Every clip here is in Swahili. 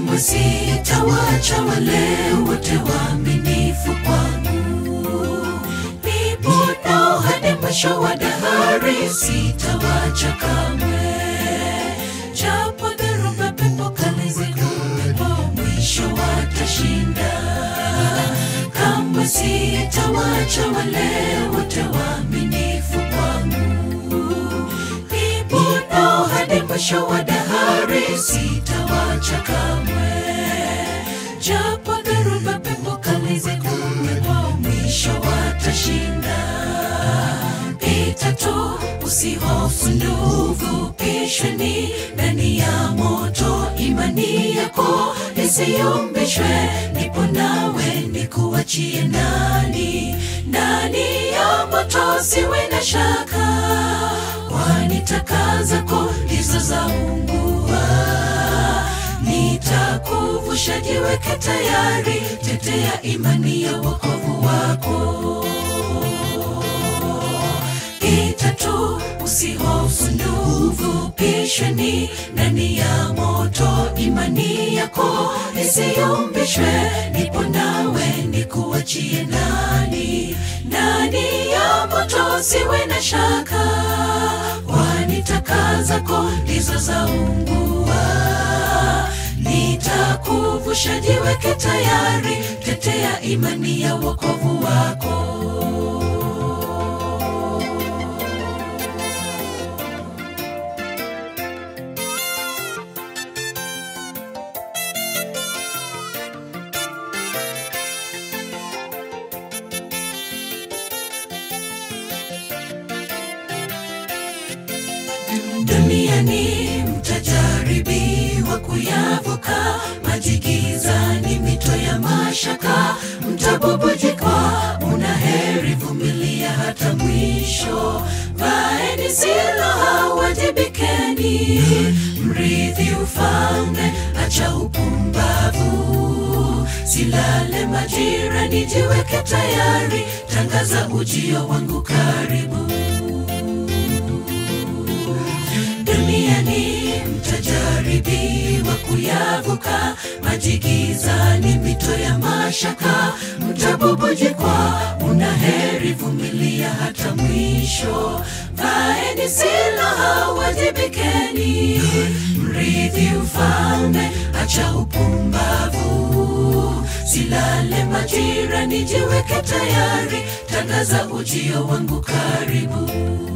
kamwe sitawacha wale wote waaminifu kwangu. Nipo nao hadi mwisho wa dahari, sitawacha kamwe. Japo dhoruba, pepo kali zikuwepo, mwisho watashinda. Kamwe sitawacha wale wote waaminifu kwangu. Nipo nao hadi mwisho wa dahari, sitawacha kamwe. Japo dhoruba, pepo kali zikuwepo, mwisho watashinda. Pita tu, usihofu ndugu, pisheni ndani ya moto. Imani yako isiyumbishwe, nipo nawe nikuachie ndani ndani ya moto, siwe na shaka, kwani taka zako ndizo zaungua. Nitakuvusha, jiweke tayari, tetea imani ya wokovu wako. Pita tu, usihofu ndugu, pisheni ndani ya moto. Imani yako isiyumbishwe, nipo nawe nikuachie ndani ndani ya moto, siwe na shaka, kwani taka zako ndizo zaungua. Nitakuvusha, jiweke tayari, tetea imani ya wokovu wako. Duniani mtajaribiwa kuyavuka maji gizani, mito ya mashaka mtabubujikwa. Una heri, vumilia hata mwisho. Vaeni silaha, wajibikeni, mrithi ufalme, acha upumbavu. Silale majirani, jiweke tayari, tangaza ujio wangu karibu. Duniani mtajaribiwa kuyavuka maji gizani, mito ya mashaka mtabubujikwa. Una heri, vumilia hata mwisho. Vaeni silaha, wajibikeni, mrithi ufalme, acha upumbavu. Silale majirani, jiweke tayari, tangaza ujio wangu karibu.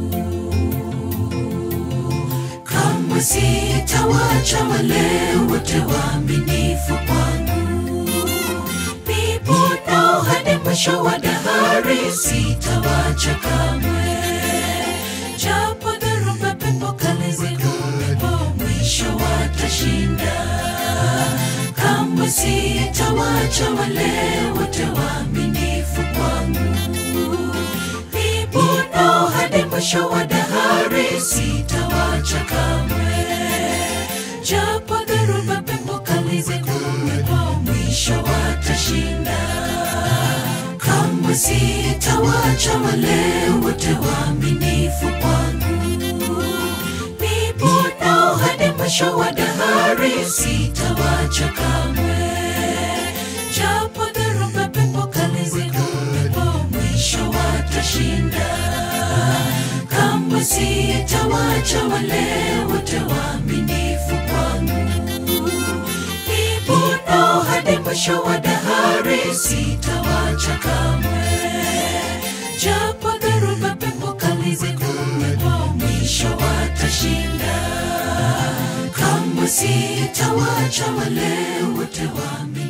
Kamwe sitawacha wale wote waaminifu kwangu. Nipo nao hadi mwisho wa dahari, sitawacha kamwe. Japo dhoruba, pepo kali zikuwepo, mwisho watashinda. Kamwe sitawacha wale wote waaminifu kwangu. Nipo nao hadi mwisho wa dahari, sitawacha kamwe. Japo dhoruba, pepo kali zikuwepo, mwisho watashinda. Kamwe sitawacha wale wote waaminifu kwangu. Nipo nao hadi mwisho wa dahari, sitawacha kamwe. Japo dhoruba, pepo kali zikuwepo, mwisho watashinda. Kamwe sitawacha wale wote waaminifu kwangu. Nipo nao hadi mwisho wa dahari, sitawacha kamwe. Japo dhoruba, pepo kali zikuwepo, mwisho watashinda. Kamwe sitawacha wale wote waaminifu